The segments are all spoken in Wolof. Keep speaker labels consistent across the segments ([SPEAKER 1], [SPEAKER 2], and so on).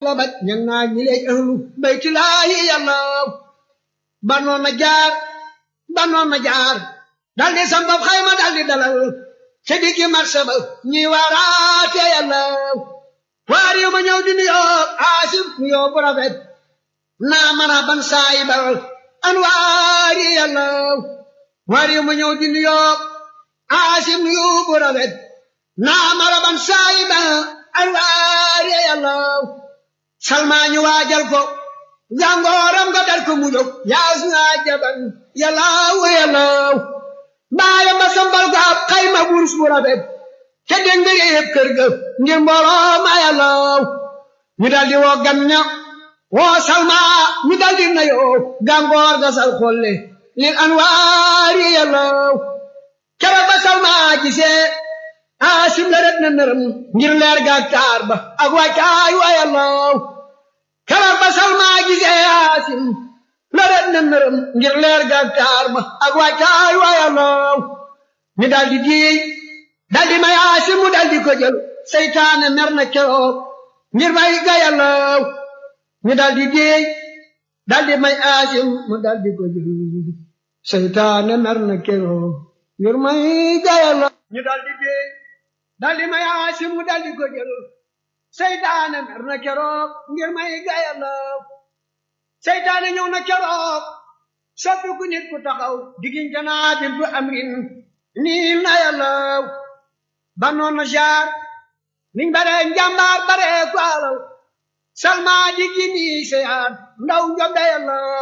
[SPEAKER 1] booba ñang naa ñi lay ahlu baytulaahi yàllaw banoon na jaar banoon na jaar daldi sambab xayma daldi dalal ca diggi marché ba ñi waaraate yàllaw waar yu ma ñëw di nuyoo aasif nuyoo bu rafet naa mën a ban saayi ba an waar yi yàllaw waar yu ma ñëw di nuyoo aasif nuyoo bu rafet naa mën a ban saayi ba an waar yi yàllaw salmaa ñu waajal ko jàngooram nga dar ko mu jóg yaas naa jaban yàllaw yàllaw baayam ba sambal ko ab xayma wurus bu rafet ca dégg nga yëpp kër ga ngir mbooloo ma yàllaw ñu daldi woo gan ña woo salma ñu daldi nayoo gàngoor ga sal xolle lil anwaari yàllaw keroog ba salma gisee aasim la ret na nërëm ngir leer ga taar ba ak wàccaay wa yàllaw keroog ba salma gisee aasim la ret na nërëm ngir leer ga taar ba ak wàccaay wa yàllaw ñu daldi diey daldi may aasim mu daldi ko jël seytaane mer na keroog ngir may ga yàllaw ñu daldi déey daldi may aasim mu daldi ko jël seytaane mer na keroog ngir may ga yàllaw ñu daldi déey daldi may aasim mu daldi ko jël seytaane mer na keroog ngir may ga yàllaw seytaane ñëw na keroog soppi ku nit ku taxaw diggante naa bintu amrin nii na yàllaw ba noonu jaar niñ bare njàmbaar bare ku alal salma di gini seyaat ndaw njob da yàllaw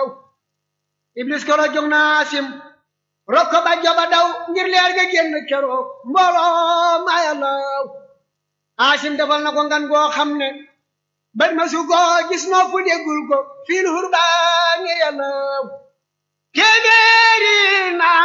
[SPEAKER 1] iblis koro jóg na asim rokko ba joba daw ngir leer ga génn keroog mbooloo ma yàllaw asim defal na ko ngan goo xam ne bët ma su ko gis noo fu déggul ko fiil hurbaani yàllaw téeméeri naa